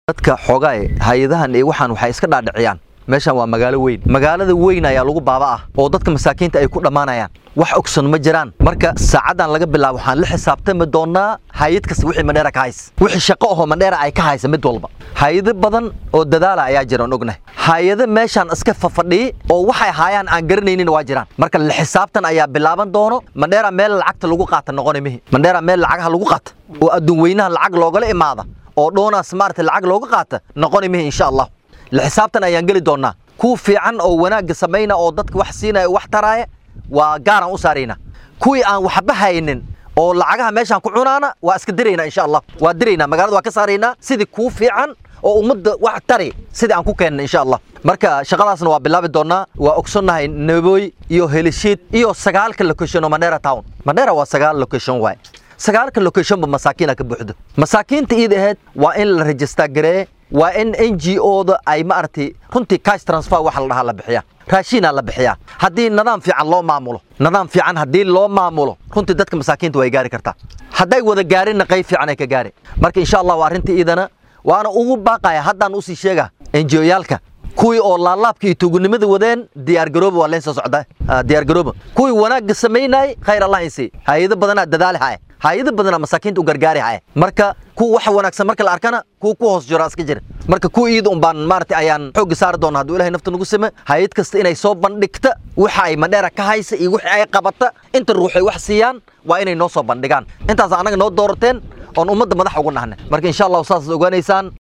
dadka xoogaay hay-adahan iyo waxaan waxay iska dhaadhiciyaan meeshan waa magaalo weyn magaalada weyn ayaa lagu baaba ah oo dadka masaakiinta ay ku dhammaanayaan wax ogson ma jiraan marka saacadan laga bilaabo waxaan la xisaabtami doonaa hay-ad kasta wixii mandheera ka haysa wixii shaqo ahoo mandheera ay ka haysa mid walba hay-ado badan oo dadaala ayaa jiraan ognahay hay-ado meeshaan iska fafadhiyi oo waxay haayaan aan garanaynin waa jiraan marka la xisaabtan ayaa bilaaban doono mandheera meel lacagta lagu qaata noqoni mihi mandheera meel lacagaha lagu qaata oo adduun weynaha lacag loogala imaada oo dhoonaas maarata lacag looga qaata noqoni mihi insha allah la xisaabtan ayaan geli doonaa kuwa fiican oo wanaagga samayna oo dadka wax siinaya wax taraaya waa gaaraan u saaraynaa kuwii aan waxba haynin oo lacagaha meeshaan ku cunaana waa iska diraynaa insha allah waa diraynaa magaalada waa ka saaraynaa sidii kuu fiican oo ummadda wax tari sidii aan ku keenna insha allah marka shaqadaasna waa bilaabi doonaa waa ogsannahay nabooy iyo helishiid iyo sagaalka location oo mandheera town mandheera waa sagaal location waay sagaalka locationba masaakiina ka buuxdo masaakiinta iid ahayd waa in la register garee waa in n g o-da ay maaragtay runtii cash transfer waxa la dhahaa la bixiyaa raashiinaa la bixiyaa haddii nidaam fiican loo maamulo nidaam fiican haddii loo maamulo runtii dadka masaakiinta way gaari kartaa hadday wada gaarinna qayb fiican ay ka gaari marka insha allah waa arrintii iidana waana ugu baaqaya haddaan usii sheega n g o-yaalka kuwii oo laalaabka iyo tuugunimada wadeen diyaargarooba waa leen soo socdaa diyaargarooba kuwii wanaagga samaynayay khayr allah insi hay-ado badanaa dadaali haya hay-ado badanaa masaakiinta u gargaari haya marka kuwa waxa wanaagsan marka la arkana kuwa ku hoos jira iska jira marka kuwa iida un baan maaragtay ayaan xoogga saari doona hadduu ilahay nafta nagu same hay-ad kasta inay soo bandhigta waxa ay mandheera ka haysa iyo wixii ay qabata inta ruux ay wax siiyaan waa inay noo soo bandhigaan intaas annaga noo doorateen oon ummadda madax ugu nahne marka insha allahu saas ogaanaysaan